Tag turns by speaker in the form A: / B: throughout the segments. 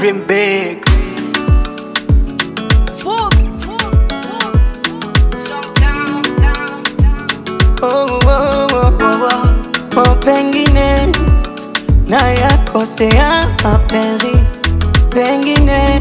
A: dream big. Oh, oh, oh, oh, oh. Oh, pengine na yakosea mapenzi, pengine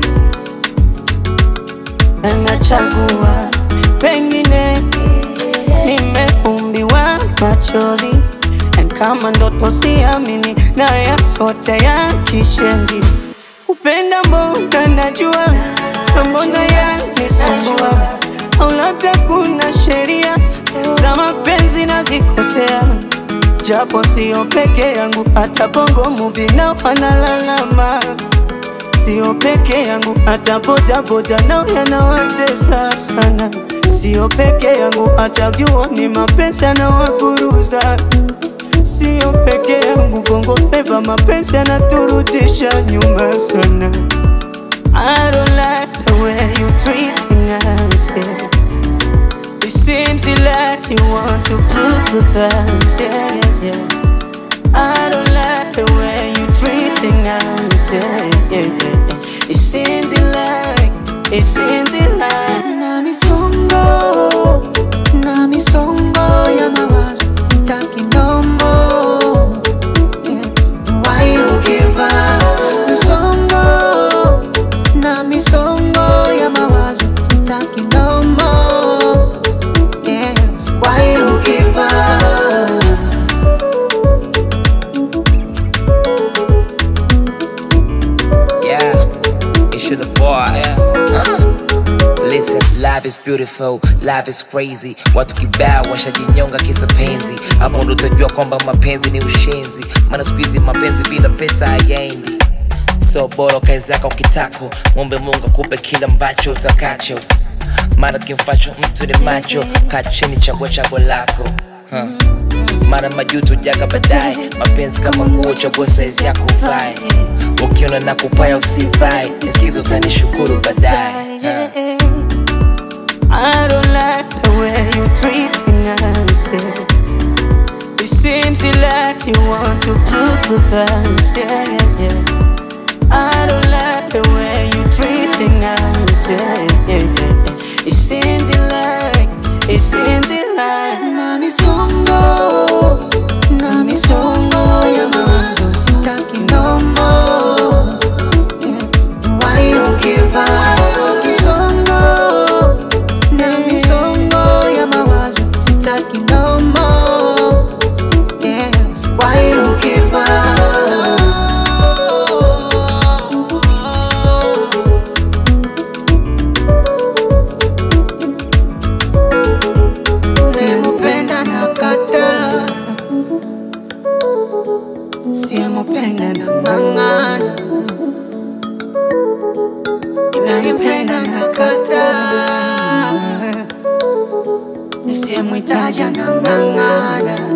A: nachagua, pengine nimeumbiwa machozi, and kama ndoto siamini, na yasote ya kishenzi, kupenda mbona najua, sa mbona yanisumbua, au labda kuna sheria za mapenzi nazikosea japo sio peke yangu, hata bongo movie nao wanalalama. Sio peke yangu, hata bodaboda nao yanawatesa sana. Sio peke yangu, hata vyuoni mapenzi yanawaburuza. Sio peke yangu, bongo flava mapenzi yanaturudisha nyuma sana. I don't like the way you treating us, yeah. It seems like you want to prove with us, yeah, yeah, yeah. I don't like the way you treating us, yeah, yeah, yeah, yeah. It seems like, it seems like
B: na misongo na misongo ya mawazo sitaki ndombo Yeah. Why you give up? misongo na misongo ya mawazo sitaki ndombo Yeah. Why you give up?
C: Yeah, it's your boy. Uh. Listen, life is beautiful, life is crazy. Watu kibao washajinyonga kisa penzi, hapo ndo utajua kwamba mapenzi ni ushenzi. Maana siku hizi mapenzi bila pesa hayaendi. So bora kae zako kitako, mwombe Mungu akupe kila ambacho utakacho. Maana kimfacho mtu ni macho, kaa chini, chagua chaguo lako huh. Mara majuto jaga baadaye, mapenzi kama nguo, chagua saizi yako uvae. Ukiona na kupaya usivae, nisikizo utanishukuru baadaye huh.
A: I don't like the way you treating us, yeah. It seems like you want to prove with us, yeah, yeah, yeah. I don't like the way you treating us, yeah, yeah, yeah, yeah. It seems like, it seems like
B: na misongo na misongo ya mawazo sitaki ndombo Yeah. Why you give up? Kisongo na misongo ya mawazo sitaki ndombo Yeah. Why you give up? Unayempenda nakata, siyempenda nang'ang'ana. Ninayempenda nakata, siyemhitaji nang'ang'ana.